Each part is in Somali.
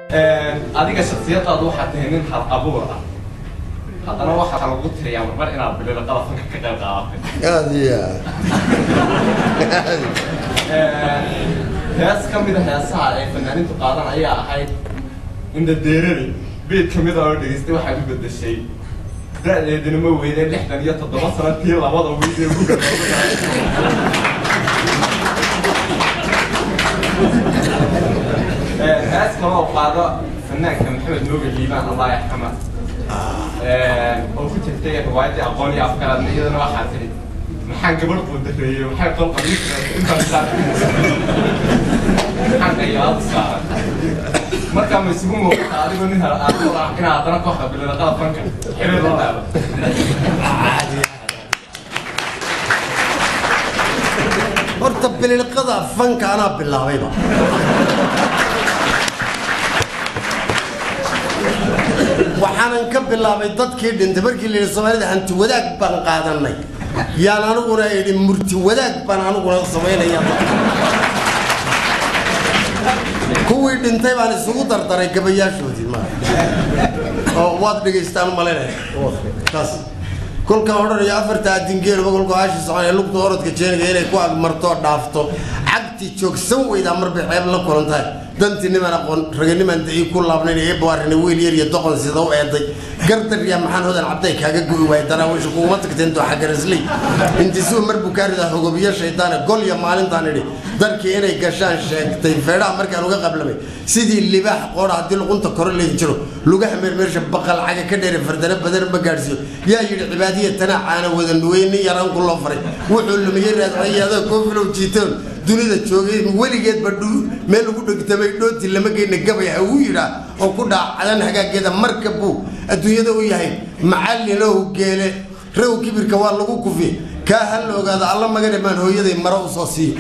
adiga shaksiyadaadu waxaa tahay nin hal abuur ah haddana waxaa lagu tiriyaa marmar inaad bilila qalafanka ka qayb qaadatay aad iyo aad hees ka mid a heesaha ay fanaaniintu qaadan ayaa ahayd indadeeradi beed ka mid a oo dhegeystay waxaad u bedeshay da-deedina ma weydeen lixdan iyo toddoba sano tii labada weydee guga hees kale oo qaado fanaanka maxamed nooga liibaan allah yarxama oo ku jirtay riwaayadii aqoon iyo afkaraadna iyadana waxaa tiri maxaan gabadh quudareeyey maxay qol qabiisna intaan maxaan qayaad saaran markaa ma isugu muuqata adigoo nin hal aadoo ah inaa haddana kooxda bilada qalab fanka xiriir la leedo horta bililqada fanka anaa bilaabayba waxaanan ka bilaabay dadkii dhintay markii la yidhi soomaalida hanti wadaag baan qaadanay yaan aniguna idhi murti wadaag baan aniguna samaynaya kuwii dhintay baan isugu dardaray gabayaashoodii ma oo waad dhegaystaan malaynaya taas kolka odhanaya afarta adingeeluba kolka haashi soconaya lugta orodka jeenaya inay ku agmarto dhaafto cagti joogsan weydaa marbay ceeb la kulan tahay dantii niman aqoon raganiman ii ku laabnayn ee baarina wiil yar iyo doqon sida u eeday gardariya maxaan hodan cabday kaaga go'i waay daraawiisha kuuma tagteen dooxa garasley intisuu mar bukaarida hogobiyo shaydaana golya maalintaan idhi darkii inay gashaan sheegtay feedhaha markaan uga qablamay sidii libaax qoora haddii luqunta kore leegi jiro lugaha meermeersha baqal caga ka dheere fardana badan ma gaadhsiiyo yaa yidhi cibaadiya tanaa caana wada nuweyni yaraan ku loo faray wuxuu lumiyey raadcaya adoo koofilow jiitoon dunida joogay weligeedba meel lagu dhegtamay dhooti lama geyna gabay ha uu yidhaa oo ku dhaacadan hagaageeda marka buu adduunyada u yahay macallinow geele raw kibirka waa lagu kufi kaa ha la ogaada alla magane baan hooyaday maro u soo siiyo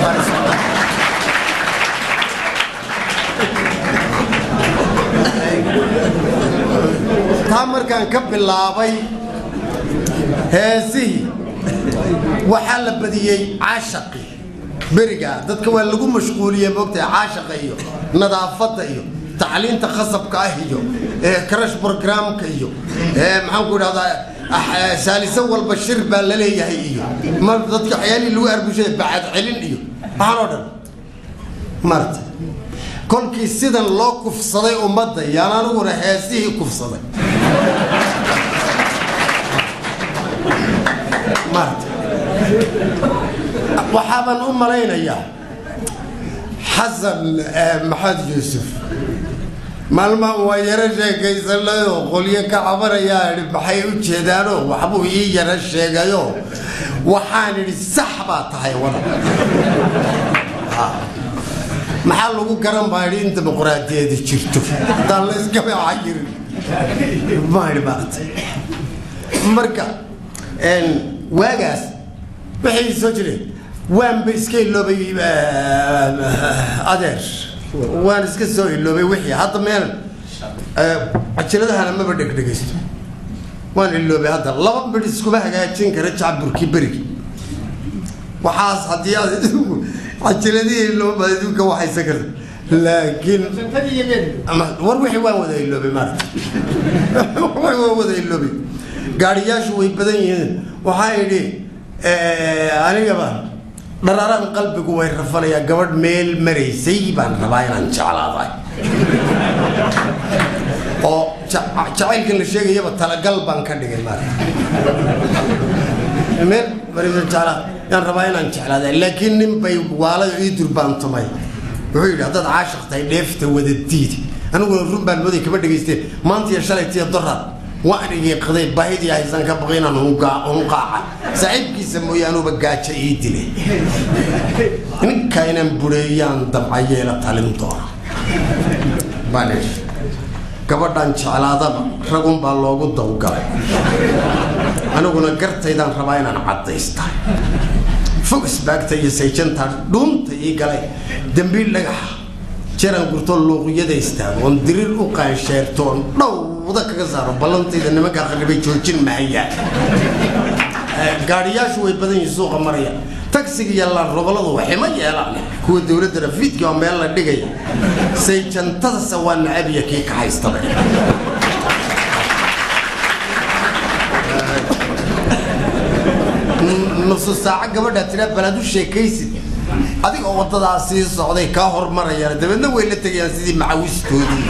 taa markaan ka bilaabay heesihii waxaa la badiyey caashaqi beriga dadka waa lagu mashquuliyey moogtahay caashaqa iyo nadaafadda iyo tacliinta khasabka ah iyo crash programka iyo maxaan ku idhahdaa saaliso walba shir baa la leeyahay iyo ma dadka waxyaalihii lagu arbushay bacad celin iyo waxaan oo dhan maarta kolkii sidan loo kufsaday ummadda yaan aniguna heesihii kufsaday maarta waxaabaan u malaynayaa xasan maxamed yuusuf maalmaan waa yaro sheekaysanayoo qolyo ka cabanayaa idhi maxay u jeedaanoo waxbuu ii yaro sheegayo waxaan idhi sax baa tahay wada maxaa lagu garan baa idhi in dimuqraadiyadi jirto haddaan la iskabeeca jirin maa idhi maarta marka waagaas waxay soo jireen waanba iska iloobay adeer waan iska soo iloobay wixii hadda meel cajiladahana maba dhegdhegaysto waan iloobay hadda laba bidh iskuma hagaajin kara jacburkii berigi waxaas haddii aad cajiladihii ilooba adduunka waxaysan karta laakiin war wixii waan wada iloobay maarata waan wada iloobay gaariyaashu way badan yihiin waxaa idhi anigaba dhararaan qalbigu way rafanayaa gabadh meel maraysay baan rabaa inaan jeclaaday oo jacaylkan la sheegayaba talagal baan ka dhigay maarata meel maraysa jeclaa yaan rabaa inaan jeclaaday laakiin nin bay waalada ii durbaantumay wuxuu yidhi haddaad caashaq tahay dheefta wada diid aniguna run baan mooday kama dhegaysteen maanta iyo shalay tiya doraad waan igiiqday baahidii haysan ka baqay inaan hunqaaca saaxiibkiisa mooye anuuba gaajo ii dilay ninka inaan bureeyaan dabcayeela talin doona baan idhi gabadhan jeclaadaba ragun baa loogu dawgalay aniguna gartaydaan rabaa inaan caddaysta fog isbaagta iyo sayjanta dhuunta ii galay dembiil dhagaxa jaran gurtoo luuqyada istaago oon diriir u qaansheerto oon dhowda kaga saaro ballantayda nimankaa qarribay joojin mahayaan gaadhiyaashu way badan yihiin suuqa maraya ta tagsiga iyo larobaladu waxima yeelaan kuwa dowladda rafiidka oo meel la dhigaya sayjantadase waa nacabiya kii ka haystaba nusu saaco gabadhaa tiraa balaad u sheekaysid adigoo waddadaa sii socday kaa hormarayaan dabeedna way la tegayaan sidii macawistoodii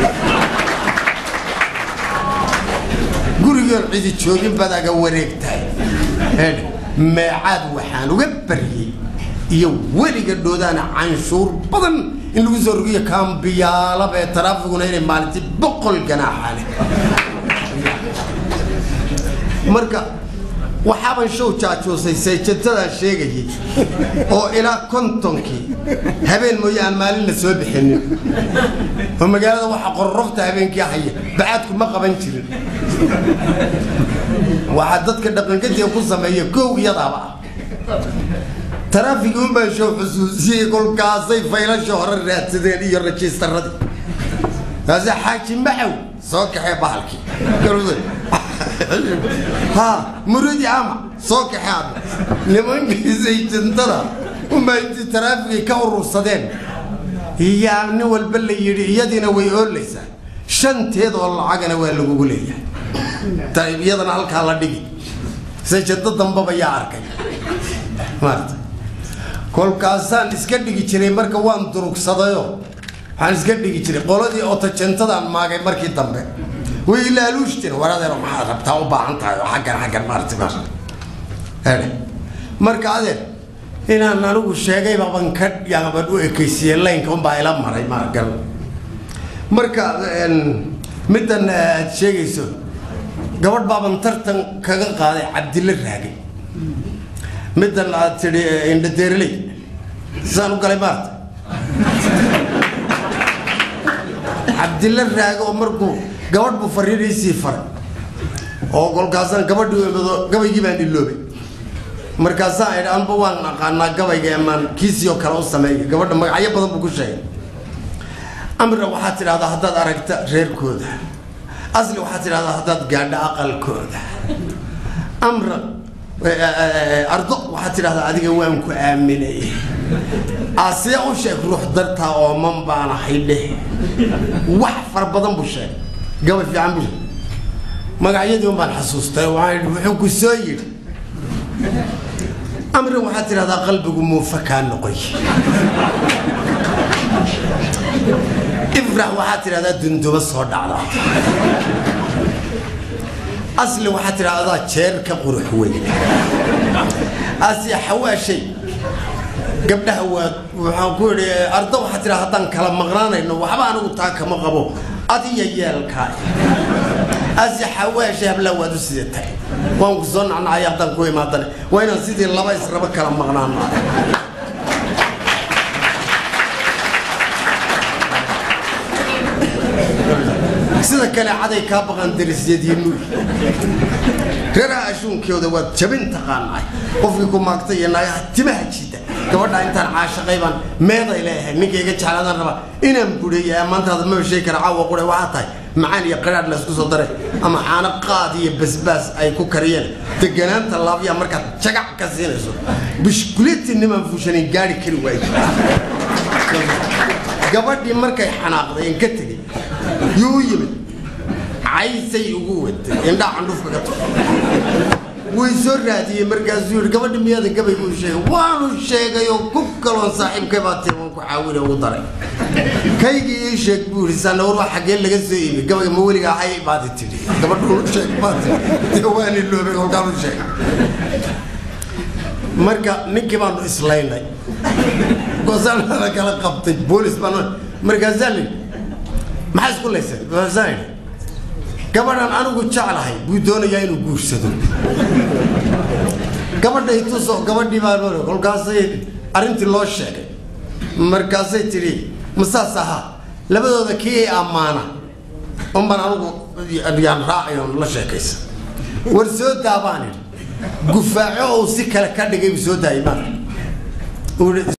gurigoon cidi joogin baad aga wareegtahay Eedh, meecaad waxaan uga baryey iyo weliga dhoodaan canshuur badan in lagu soo rogiyo kaambiyaalaba ee taraafiguna inay maalintii boqol ganaaxaale marka waxaaban show jaajoosay sayjantadaan sheegayay oo ilaa kontonkii habeen mooye aan maalin la soo bixinin oo magaalada waxa qorrofta habeenkii haya bacaadku ma qaban jirin waxaa dadka dhaqankadiga ku sameeya kow iyadaaba ah taraafigi unbaa show xusuusiyey kolkaasay faylasha hore raadsadeen iyo rajistaradii taasi xaaji maxaw soo kaxee bahalkii ha muridi ama soo kaxee ada nimankii sayjantada unbaa intii taraafigii ka urursadeen yaa nin walba la yidhi iyadiina way oolaysaa shanteed oo lacagana waa lagugu leeyahay tayib iyadana halkaa la dhigi sayjado dambaba yaa arkay maarata kolkaasaan iska dhigi jiray marka waan durugsadayo waxaan iska dhigi jiray qoladii otojentadaan maagay markii dambe way ilaaluushteen waradeero maxaad rabtaa u baahan tahay oo xaggan xaggan maarata maarata Eedhe. marka adeer inaan anigu sheegay baaban ka yaaban u ekaysiiyey laynka unbaa ila maray maagal marka een, middan aad sheegayso gabadh baaban tartan kaga qaaday cabdille raagay middan aad tidhi indhadeerley saan u galay maarta cabdille raage oo markuu gabadh buu fariiriisii faray oo kolkaasaan gabadhii imado gabaygii baan iloobay markaasaan idhi anba waan aqaanaa gabayga emaan kiisii oo kale u sameeya gabadha magacyo badan buu ku sheegay amra waxaad tidhahdaa haddaad aragta reerkooda asli waxaad tidhahdaa haddaad gaadho aqalkooda amra ardo waxaad tidhahdaa adiga waan ku aaminay asee u sheeg ruux dartaa ooman baan ahay dheh wax fara badan buu sheegay gabay fiican buu sheegay magacyadii un baan xasuustay waxaan idhi wuxuu ku soo yidhi amri waxaad tidhahdaa qalbigu muufa kaa noqoy ifrax waxaad tidhahdaa dunduba soo dhacda asli waxaad tidhahdaa jeer ka qurux weyn asiya xawaashay gabdhaha waa waxaan ku idhi ardo waxaad tidhahdaa haddaan kala maqnaanayno waxba anigu taa kama qabo adiya yeelkaa asiya xawaashay hablaa waad u sidatay waan ku soo nacnacaya haddaan ku imaadane waa inaan sidii laba israba kala maqnaano sida kale caday kaa baqan darisyadiinu reeraha ashuunkooda waad jabin taqaanaay qofkii ku maagtay iyo naagaha timaha jiida gabadha intaan caashaqay baan meeday leeyahay ninka iga jeclaadaan rabaa inaan bureeya maantaada maba sheegi kara caawa qure waxaa tahay macaan iyo qaraadh laysku soo daray ama caano qaad iyo basbaas ay ku kariyeen deganaanta laabyaa markaad jagac ka siinayso bishkuleeti nimaan fuushanayn gaari kari waayo gabadhii markay xanaaqday in ka tegey yuu u yimid caysay ugu watay indhaa candhufka ka tufay way soo raadiyey markaasuu yihi gabadhi miyaada gabay buu sheegay waanu sheegay oo ku kaloon saaxiibkay baa tii waan ku caawina ugu daray kaygii ii sheeg buu yihi sanawar waa xaggee laga soo iimi gabayga ma weliga ahay baadi tidhi gabadhu u sheeg baadi dee waan iloobay kolkaan u sheegay marka ninkii baanu islaynay goosaan la kala qabtay boolis baan markaasaa li maxaa isku laysay markaasaan idhi gabadhan anigu jeclahay buu doonayaa inuu guursado gabadha ituso gabadhii baan oray kolkaasay arrintii loo sheegay markaasay tidhi masaas ahaa labadooda kii ay ammaana unbaan anigu yaan raacay oon la sheekaysa war soo daabaan idhi gufaaco ou si kale ka dhigay buu soo daayay maarka